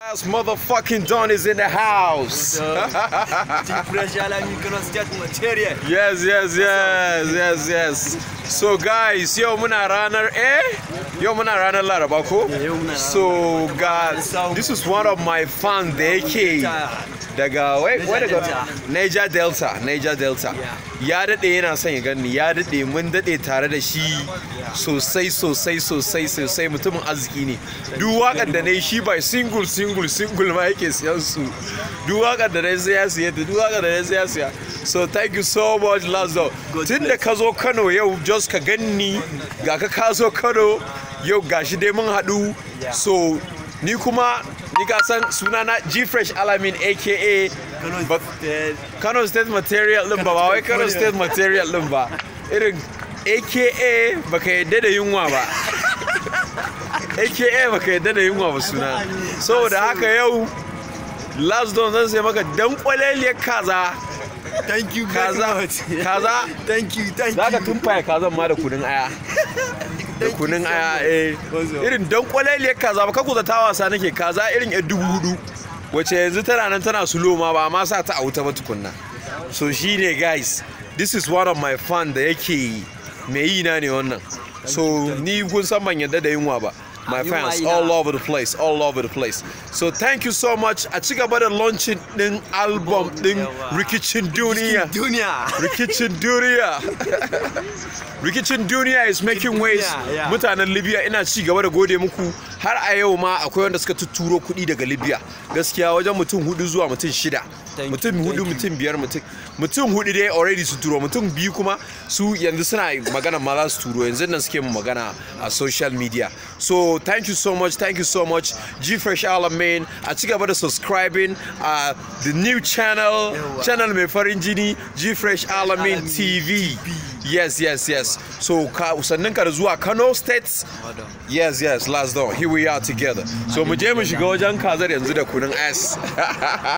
Last motherfucking Don is in the house. Fresh Alami Kano State material. yes, yes, yes, yes, yes. So guys, yau muna ranar eh? Yau muna ranar Laraba ko? yau muna ranar So God, Sau- this is one of my fans da yake daga wai wai Niger daga Niger Delta, Niger Delta. Ya dade yana son ya gani, ya dade mun dade tare da shi sosai sosai sosai sosai mutumin arziki ne. Duk wakar da nayi shi by single single single ma yake siyan su. Duk wakar da nayi sai ya siya, duk wakar da nayi sai ya siya. So thank you so much Lazo. Tun da ka zo Kano yau just ka ganni ga ka ka zo Kano yau gashi dai mun haɗu. So ni kuma ni ka san sunana G Fresh Alamin aka Kano But- State. Kano State Material din ba ba wai Kano State Material din ba irin aka baka yadda da yunwa ba aka baka yadda da yunwa ba suna saboda haka yau last don zan sai maka dan kwaleliyar kaza Thank you very kaza much. kaza Thank you, thank za ka you. tumfaye kazan ma da kunun aya da kunun aya eh irin dan kwaleliyar kaza ba ka kuza ta wasa nake kaza irin yan dubu hudu wace yanzu tana nan tana sulo ma ba ma sa ta a wuta ba tukunna so shine guys this is one of my fan da yake mai yi na ne wannan so ni kun san ban yadda da yunwa ba my Yunwa fans ina. all over the place all over the place so thank you so much a ci gaba da launching din album din Yawa. rikicin duniya Duniya. rikicin duniya rikicin duniya is making waves Duniya, yeah. mutanen libya ina ci gaba da gode muku har a yau ma akwai wanda suka tuturo kuɗi daga libya gaskiya wajen mutum hudu zuwa mutum shida Thank mutum you, hudu thank you. mutum biyar mutum mutum hudu dai already su turo mutum biyu kuma su yanzu suna magana ma za su turo yanzu nan suke mu magana a social media so thank you so much thank you so much g fresh alamin a ci gaba da subscribing a the new channel Yawa. channel mai farin jini g fresh alamin Alamin tv yes yes yes so ka sannan ka da zuwa kano state yes yes last door here we are together so mu je mu shiga wajen kazar yanzu da kunun s